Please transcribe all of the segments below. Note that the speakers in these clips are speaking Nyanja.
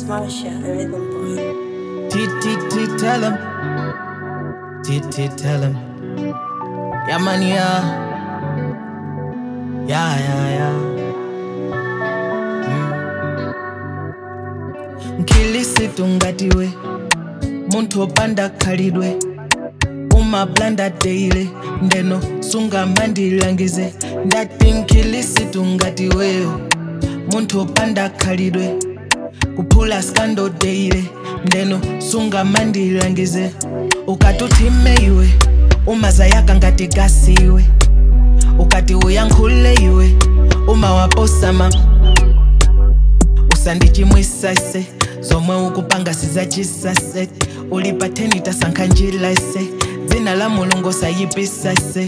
It's Marsha, the rhythm boy. T T T tell him. T T tell him. Yeah man yeah. Yeah yeah yeah. Mm. Nkilisitu ngatiwe munthu opanda khalidwe umablanda daily ndeno sungamandilangize ndati nkilisitu ngatiweyo munthu opanda khalidwe kuphula skando daily ndeno sungamandilangize ukatuthime iwe umazayaka ngati gasiwe ukati uyankhule iwe umawaposama usandichimwisa ise zomwe ukupanga sizachisase ulipa theni tasankha njila ise dzina la mulungu sayipisa ise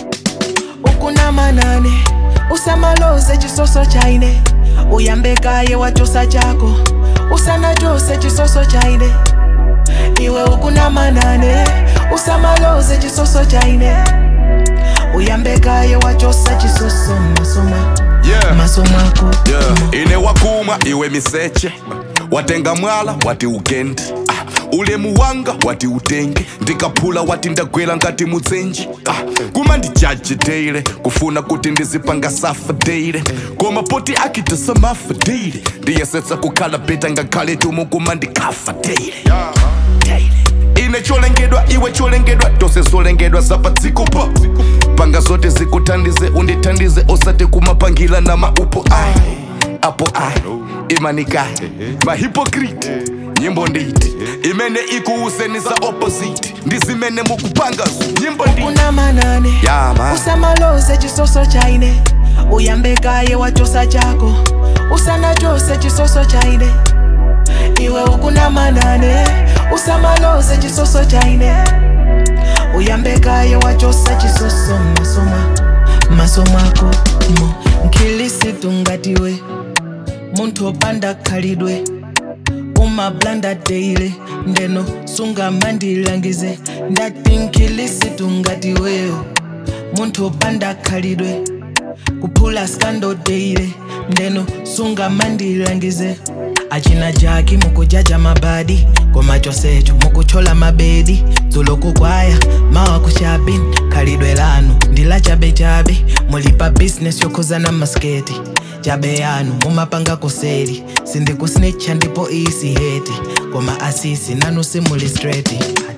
ukunamanane usamaloze chisoso chaine uyambekaye wachosa chako usanachose chisoso chaine iwe ukunamanane usamaloze chisoso chaine uyambekaye wachosa chisoso masoma Yeah. masomako yeah. ine wakumwa iwe miseche watenga mwala wati ugende ah. ulemu wanga wati utenge ndikaphula wati ndagwera ngati mutsenji ah. kuma ndijaji deile kufuna kuti ndizipanga safa deile koma poti akitasa mafa deile ndiyesetsa kukhala beta ngakhale tumu kuma ndikafa deile Deile. ine cholengedwa iwe cholengedwa tose zolengedwa zapadzikopa panga zote zikuthandize undithandize osati kumapangila na maupo ai apo ai imanika mahipokriti nyimbo nditi imene ikuuseni za opposite ndizimene mukupangazo nyimbo nditi ukunamanane yama usamaloze chisoso chaine uyambekaye wachosa chako usanachose chisoso chaine iwe ukunamanane usamaloze chisoso chaine uyambekaye wachosa chisoso masoma masomako mo nkilisitu ngatiwe munthu opanda khalidwe umablanda daily ndeno sungamandilangize ndati nkilisitu ngatiweyo munthu opanda khalidwe kuphula skando daily ndeno sungamandilangize achina jaki mukujaja mabadi koma chosecho mukuchola mabedi dzulo kukwaya mawa kuchabini khalidwe lanu ndila chabechabe mulipa bizinesi yokhuzana masketi chabe yanu mumapanga kuseri sindikusnitcha ndipo isi heti koma asisi nanu simuli straight